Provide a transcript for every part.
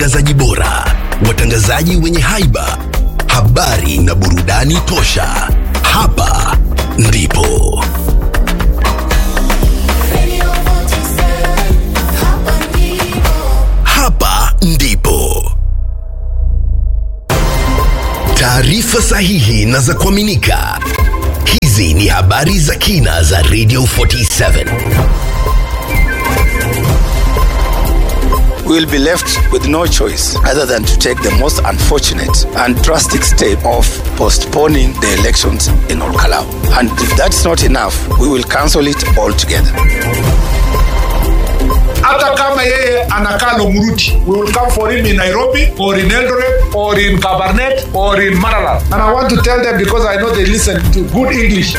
watangazaji bora, watangazaji wenye haiba, habari na burudani tosha. Hapa ndipo Radio 47, hapa ndipo. hapa ndipo taarifa sahihi na za kuaminika. Hizi ni habari za kina za Radio 47. we will be left with no choice other than to take the most unfortunate and drastic step of postponing the elections in Olkalau. And if that's not enough, we will cancel it altogether. hata kama yeye anakaa Lomuruti, we will come for him in Nairobi or in Eldoret or in Kabarnet or in Maralal. And I want to tell them because I know they listen to good English.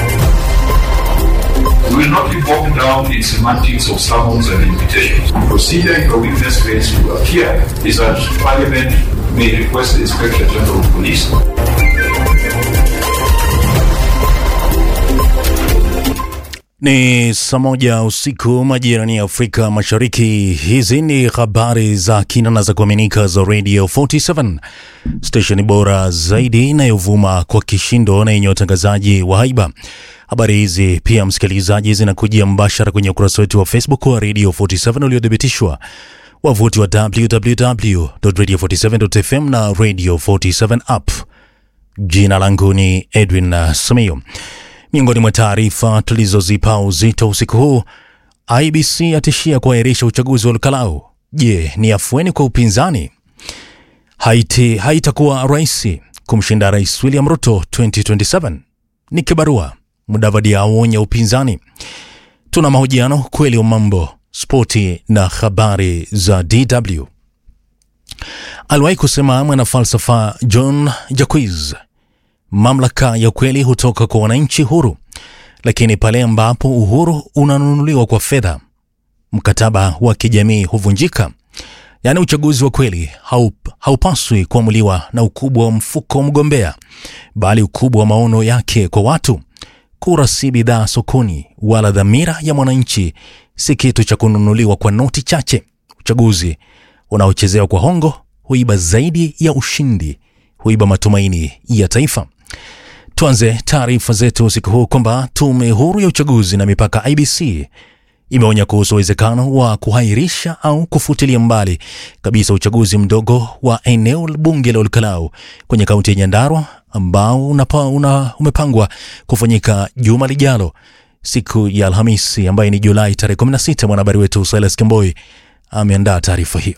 We will not be bogged down in semantics of summons and invitations. Procedure in the witness phase to appear is that Parliament may request the Inspector General of Police Ni saa moja usiku majirani ya Afrika Mashariki. Hizi ni habari za kina na za kuaminika za Radio 47 stesheni bora zaidi inayovuma kwa kishindo na yenye watangazaji wa haiba. Habari hizi pia, msikilizaji, zinakujia mbashara kwenye ukurasa wetu wa Facebook wa Radio 47 uliothibitishwa wavuti wa www.radio47.fm na Radio 47 app. Jina langu ni Edwin uh, Simiyu. Miongoni mwa taarifa tulizozipa uzito usiku huu, IBC atishia kuahirisha uchaguzi wa Lukalau. Je, ni afueni kwa upinzani? Haiti haitakuwa rahisi kumshinda Rais William Ruto 2027. Ni kibarua. Mudavadi aonya upinzani. Tuna mahojiano kweli wa mambo, spoti na habari za DW. Aliwahi kusema mwanafalsafa John Jacques mamlaka ya ukweli hutoka kwa wananchi huru, lakini pale ambapo uhuru unanunuliwa kwa fedha, mkataba wa kijamii huvunjika. Yaani, uchaguzi wa kweli haup, haupaswi kuamuliwa na ukubwa wa mfuko wa mgombea, bali ukubwa wa maono yake kwa watu. Kura si bidhaa sokoni, wala dhamira ya mwananchi si kitu cha kununuliwa kwa noti chache. Uchaguzi unaochezewa kwa hongo huiba zaidi ya ushindi, huiba matumaini ya taifa. Tuanze taarifa zetu usiku huu kwamba tume huru ya uchaguzi na mipaka IBC imeonya kuhusu uwezekano wa kuhairisha au kufutilia mbali kabisa uchaguzi mdogo wa eneo bunge la Olkalau kwenye kaunti ya Nyandarua ambao unapa, una, umepangwa kufanyika juma lijalo siku ya Alhamisi ambayo ni Julai tarehe 16. Mwanahabari wetu Silas Kemboi ameandaa taarifa hiyo.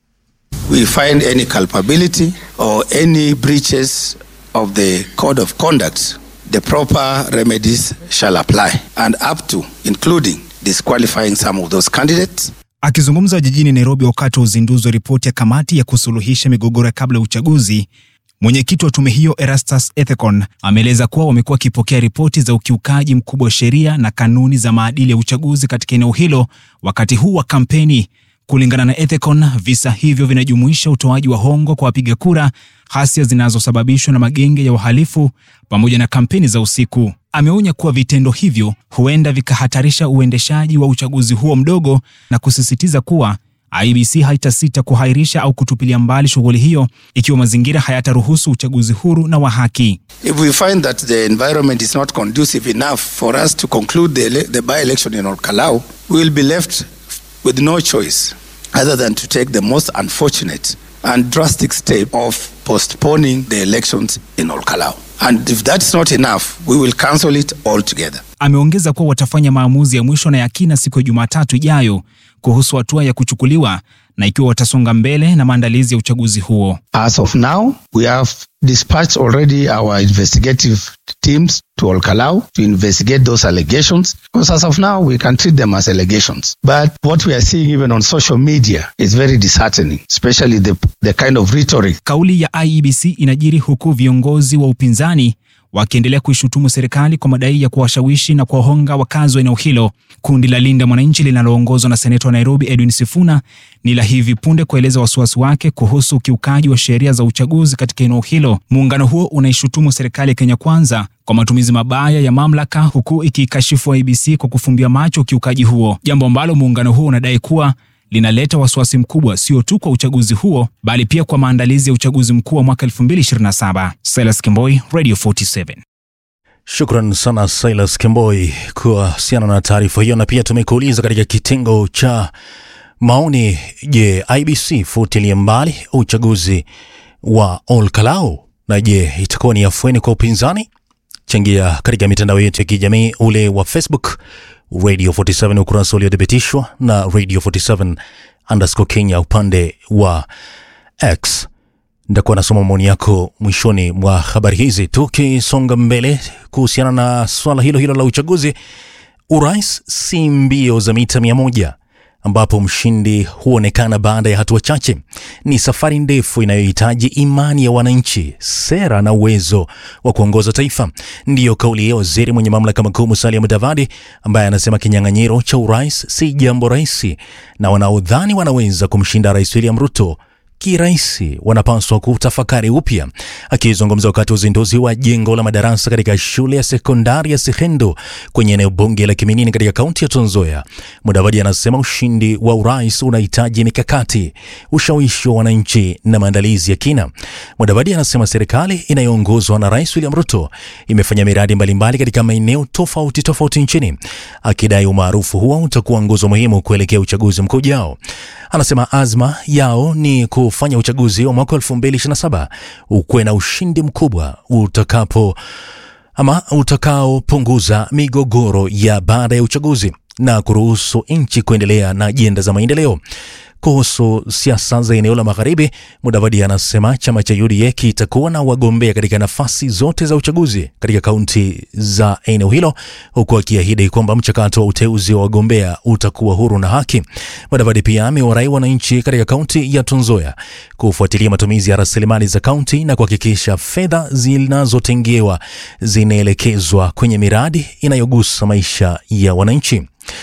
We find any culpability or any breaches of the code of conduct, the proper remedies shall apply and up to including disqualifying some of those candidates Akizungumza jijini Nairobi wakati wa uzinduzi wa ripoti ya kamati ya kusuluhisha migogoro ya kabla ya uchaguzi, mwenyekiti wa tume hiyo Erastus Ethekon ameeleza kuwa wamekuwa wakipokea ripoti za ukiukaji mkubwa wa sheria na kanuni za maadili ya uchaguzi katika eneo hilo wakati huu wa kampeni. Kulingana na Ethekon, visa hivyo vinajumuisha utoaji wa hongo kwa wapiga kura, ghasia zinazosababishwa na magenge ya uhalifu pamoja na kampeni za usiku. Ameonya kuwa vitendo hivyo huenda vikahatarisha uendeshaji wa uchaguzi huo mdogo na kusisitiza kuwa IBC haitasita kuhairisha au kutupilia mbali shughuli hiyo ikiwa mazingira hayataruhusu uchaguzi huru na wa haki. If we find that the environment is not conducive enough for us to conclude the, ele- the by-election in Olkalau, we will be left with no choice other than to take the most unfortunate and drastic step of postponing the elections in Olkalau. And if that's not enough, we will cancel it altogether. Ameongeza kuwa watafanya maamuzi ya mwisho na ya kina siku ya Jumatatu ijayo kuhusu hatua ya kuchukuliwa na ikiwa watasonga mbele na maandalizi ya uchaguzi huo. As of now, we have dispatched already our investigative teams to Olkalau to investigate those allegations. Because as of now, we can treat them as allegations. But what we are seeing even on social media is very disheartening, especially the, the kind of rhetoric Kauli ya IEBC inajiri huku viongozi wa upinzani wakiendelea kuishutumu serikali kwa madai ya kuwashawishi na kuwahonga wakazi wa eneo hilo. Kundi la Linda Mwananchi linaloongozwa na seneta wa Nairobi Edwin Sifuna ni la hivi punde kueleza wasiwasi wake kuhusu ukiukaji wa sheria za uchaguzi katika eneo hilo. Muungano huo unaishutumu serikali ya Kenya Kwanza kwa matumizi mabaya ya mamlaka, huku ikiikashifu IEBC kwa kufumbia macho ukiukaji huo, jambo ambalo muungano huo unadai kuwa linaleta wasiwasi mkubwa sio tu kwa uchaguzi huo bali pia kwa maandalizi ya uchaguzi mkuu wa mwaka 2027. Silas Kimboi, Radio 47. Shukran sana Silas Kemboi kuhusiana na taarifa hiyo, na pia tumekuuliza katika kitengo cha maoni, je, IBC futilie mbali uchaguzi wa Olkalau na je, itakuwa ni afueni kwa upinzani? Changia katika mitandao yetu ya kijamii ule wa Facebook Radio 47 ukurasa uliothibitishwa na Radio 47 underscore Kenya upande wa X. Ndakuwa nasoma maoni yako mwishoni mwa habari hizi. Tukisonga mbele kuhusiana na swala hilo hilo la uchaguzi, urais si mbio za mita mia moja ambapo mshindi huonekana baada ya hatua chache. Ni safari ndefu inayohitaji imani ya wananchi, sera na uwezo wa kuongoza taifa. Ndiyo kauli ya waziri mwenye mamlaka makuu Musalia Mudavadi, ambaye anasema kinyang'anyiro cha urais si jambo rahisi, na wanaodhani wanaweza kumshinda Rais William Ruto kirahisi wanapaswa kutafakari upya. Akizungumza wakati wa uzinduzi wa jengo la madarasa katika shule ya sekondari ya Sihendo kwenye eneo bunge la Kiminini katika kaunti ya Trans Nzoia, Mudavadi anasema ushindi wa urais unahitaji mikakati, ushawishi wa wananchi na maandalizi ya kina. Mudavadi anasema serikali inayoongozwa na Rais William Ruto imefanya miradi mbalimbali katika maeneo tofauti tofauti nchini, akidai umaarufu huo utakuwa nguzo muhimu kuelekea uchaguzi mkuu ujao. Anasema azma yao ni kufanya uchaguzi wa mwaka 2027 ukuwe na ushindi mkubwa utakapo ama utakaopunguza migogoro ya baada ya uchaguzi na kuruhusu nchi kuendelea na ajenda za maendeleo. Kuhusu siasa za eneo la magharibi, Mudavadi anasema chama cha UDA kitakuwa na wagombea katika nafasi zote za uchaguzi katika kaunti za eneo hilo, huku akiahidi kwamba mchakato wa uteuzi wa wagombea utakuwa huru na haki. Mudavadi pia amewarai wananchi katika kaunti ya Trans Nzoia kufuatilia matumizi ya rasilimali za kaunti na kuhakikisha fedha zinazotengewa zinaelekezwa kwenye miradi inayogusa maisha ya wananchi.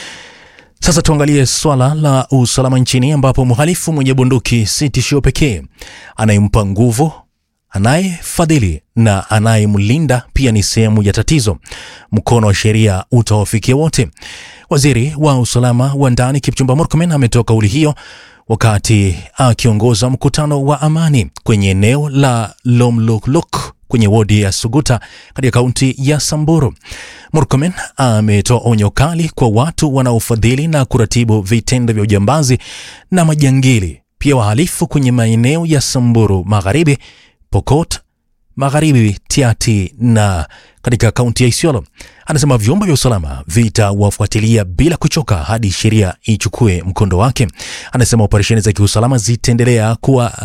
Sasa tuangalie swala la usalama nchini ambapo mhalifu mwenye bunduki si tishio pekee. Anayempa nguvu, anayefadhili na anayemlinda pia ni sehemu ya tatizo. Mkono wa sheria utawafikia wote. Waziri wa usalama wa ndani Kipchumba Murkomen ametoa kauli hiyo wakati akiongoza mkutano wa amani kwenye eneo la Lomloklok kwenye wodi ya Suguta katika kaunti ya Samburu. Murkomen ametoa onyo kali kwa watu wanaofadhili na kuratibu vitendo vya ujambazi na majangili, pia wahalifu kwenye maeneo ya Samburu Magharibi, Pokot Magharibi, Tiati na katika kaunti ya Isiolo. Anasema vyombo vya usalama vitawafuatilia bila kuchoka hadi sheria ichukue mkondo wake. Anasema operesheni za kiusalama zitaendelea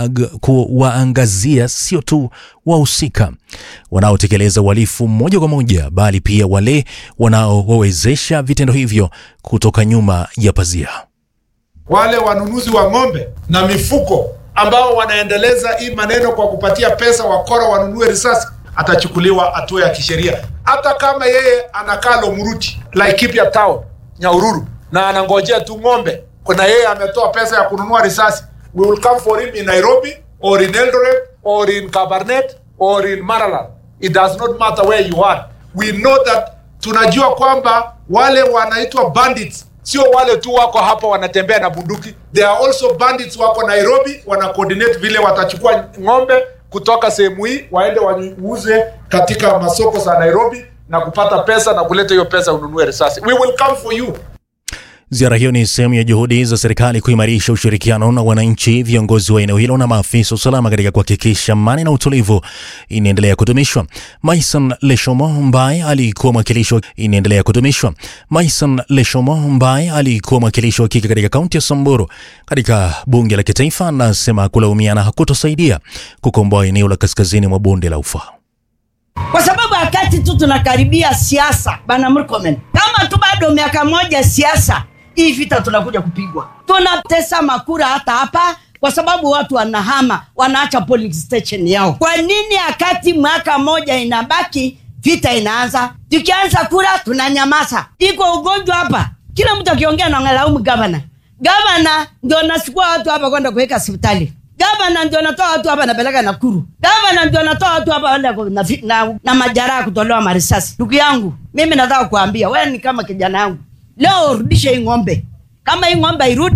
kuwaangazia sio tu wahusika wanaotekeleza uhalifu moja kwa moja, bali pia wale wanaowawezesha vitendo hivyo kutoka nyuma ya pazia. wale wanunuzi wa ng'ombe na mifuko ambao wanaendeleza hii maneno kwa kupatia pesa wakora wanunue risasi, atachukuliwa hatua ya kisheria, hata kama yeye anakaa Lomuruti, Laikipia town, Nyahururu, na anangojea tu ng'ombe, kuna yeye ametoa pesa ya kununua risasi. We will come for him in Nairobi or in Eldoret or in Kabarnet or in Maralal. It does not matter where you are. We know that tunajua kwamba wale wanaitwa bandits sio wale tu wako hapa wanatembea na bunduki. There are also bandits wako Nairobi, wana coordinate vile watachukua ng'ombe kutoka sehemu hii waende wauze katika masoko za Nairobi na kupata pesa na kuleta hiyo pesa ununue risasi. We will come for you. Ziara hiyo ni sehemu ya juhudi za serikali kuimarisha ushirikiano na wananchi, viongozi wa eneo hilo na maafisa usalama katika kuhakikisha amani na utulivu inaendelea kudumishwa. Maison Leshomo ambaye alikuwa mwakilishi wa inaendelea kudumishwa. Maison Leshomo ambaye alikuwa mwakilishi wa kike katika kaunti ya Samburu katika bunge la kitaifa anasema kulaumiana hakutosaidia kukomboa eneo la kaskazini mwa bonde la Ufa. kwa sababu wakati tu tunakaribia siasa, bana Murkomen, kama tu bado miaka moja siasa, hii vita tunakuja kupigwa. Tunatesa makura hata hapa kwa sababu watu wanahama, wanaacha polling station yao. Kwa nini wakati mwaka moja inabaki vita inaanza? Tukianza kura tunanyamaza. Iko ugonjwa hapa, kila mtu akiongea na ngalaumu gavana. Gavana ndio nasukua watu hapa kwenda kuweka hospitali gavana ndio natoa watu hapa napeleka Nakuru. Gavana ndio natoa watu hapa wenda ku- na, fi- na, na majaraha kutolewa marisasi. Ndugu yangu, mimi nataka kuambia wewe ni kama kijana yangu, leo urudishe hii ng'ombe. Kama hii ng'ombe irudi,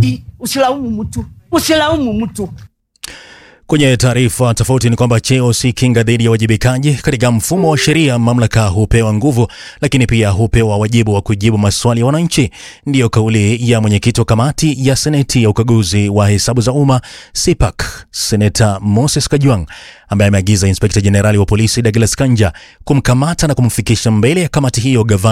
usilaumu mtu usilaumu mtu Kwenye taarifa tofauti ni kwamba cheo si kinga dhidi ya wajibikaji. Katika mfumo wa sheria, mamlaka hupewa nguvu, lakini pia hupewa wajibu wa kujibu maswali ya wananchi. Ndiyo kauli ya mwenyekiti wa kamati ya seneti ya ukaguzi wa hesabu za umma CPAC, seneta Moses Kajwang, ambaye ameagiza inspekta jenerali wa polisi Douglas Kanja kumkamata na kumfikisha mbele ya kamati hiyo gavana